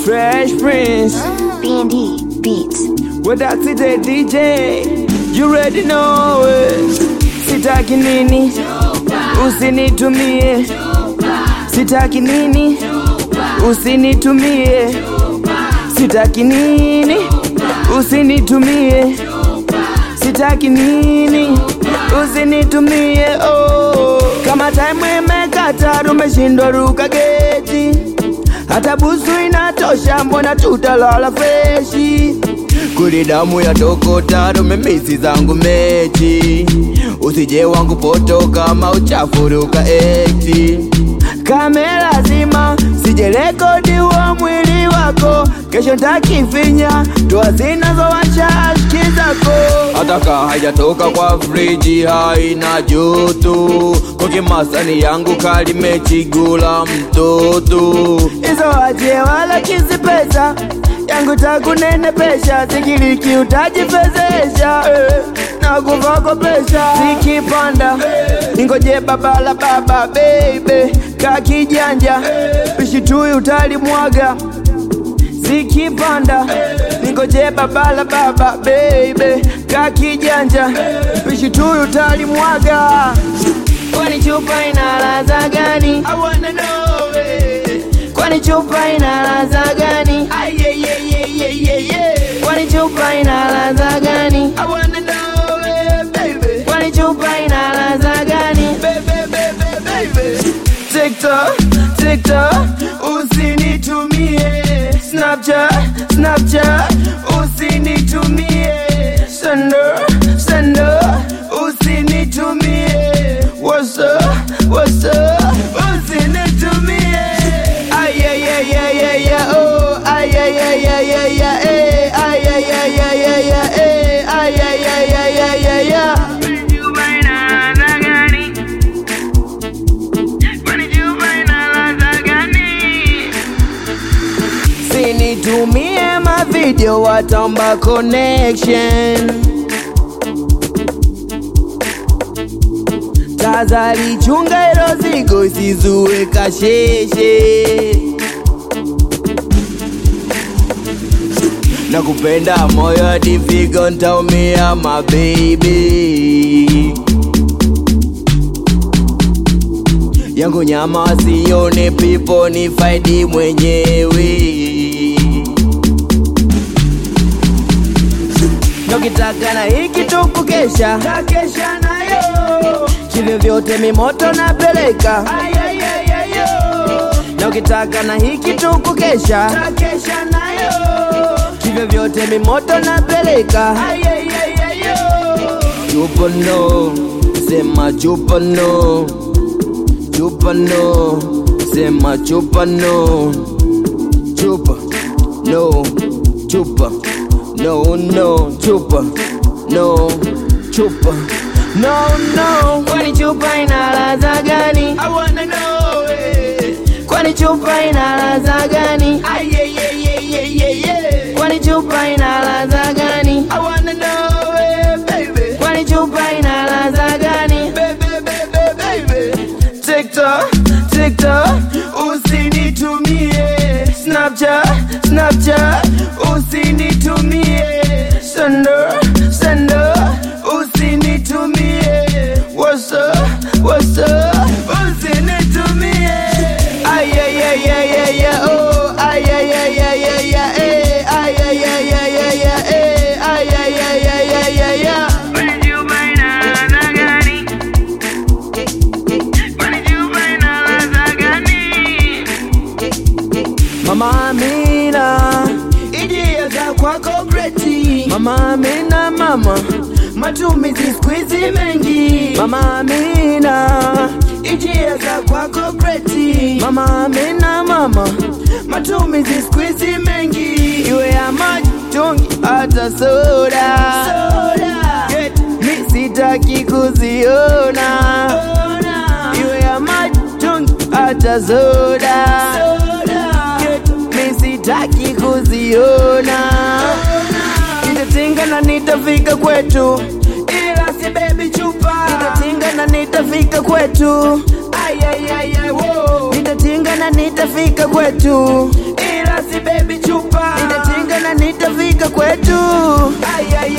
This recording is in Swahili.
Fresh Prince. B&D Beats. With that the DJ. You ready know it. Sitaki nini? Usinitumie. Sitaki nini? Usinitumie. Sitaki nini? Usinitumie. Sitaki nini? Usinitumie. Oh. Kama time imekata tumeshindwa ruka geti. Hata busu inatosha, mbona tutalala freshi? Kuli damu ya tokota, tumemisi zangu mechi. Usije wangu poto kama uchafuruka eti. Kamera zima, sije rekodi wa mwili wako. Kesho ntakifinya, toa zinazowasha ashki zako. Hata kaa haijatoka kwa friji, haina joto. Koke masani yangu kalimechigula mtoto. Hizo waje wala kizi pesa yangu takunene pesha, sikiliki utajifezesha eh, na kuvakopesha zikipanda ningoje baba la baba baby kakijanja pishi tui utalimwaga zikipanda ningoje baba la baba baby kakijanja pishi tui utalimwaga kwani chupa ina ladha gani I wanna know it. kwani chupa ina ladha gani Ay, yeah, yeah, yeah, yeah, yeah, yeah. kwani chupa ina ladha gani I wanna know it, baby. kwani chupa ina ladha gani baby, baby, baby. TikTok, TikTok, usinitumie Snapchat, Snapchat, usinitumie Sendo, Sendo, usinitumie What's up, what's up, usinitumie Ay, ay, ay, ay, ay, ay, oh Ay, ay, ay, ay, ay, ay, eh Ay, ay, ay, ay, ay, ay, eh Ay, ay, ay, ay, ay, ay, ay Sinitumie mavideo watamba connection Tazari chunga ilo zigo isizue kasheshe Nakupenda moyo hadi figo ntaumia mababy yangu nyama wasione pipo ni faidi mwenyewe Nokitaka na hiki tukukesha takesha nayo kivyo vyote mimoto napeleka na ukitaka na hiki tukukesha takesha nayo kivyo vyote mimoto napeleka chupa no sema chupa no chupa no sema chupa no chupa no chupa no no chupa no chupa no no kwani chupa ina ladha gani I wanna know it. kwani chupa ina ladha gani Ay, yeah, yeah, yeah, yeah, yeah, yeah. kwani chupa ina ladha gani I wanna know it, baby. kwani chupa ina ladha gani baby, baby, baby. TikTok, TikTok, usinitumie Snapchat, Snapchat, usinitumie Sendo, Sendo, usinitumie What's up, what's up, usinitumie Ay, ay, ay, ay, ay, ay, oh Ay, ay, ay, ay, ay, ay, eh Ay, ay, ay, ay, ay, ay, eh Ay, ay, ay, ay, ay, ay, ay Mama Amina, idea za kwako greti. Mama Amina, mama, matumizi siku hizi mengi. Mama Amina, idea za kwako greti. Mama Amina, mama, matumizi siku hizi mengi. Iwe ya maji, tungi, hata soda. Soda. Get, mi sitaki kuziona. Iwe ya maji, tungi, hata soda. Get, mi sitaki kuziona nitatinga na nitafika kwetu ila si baby chupa nitatinga na nitafika kwetu Ay, ay, ay, ay, wo. nitatinga na nitafika kwetu ila basi baby chupa, nitatinga na nitafika kwetu. Ay, ay,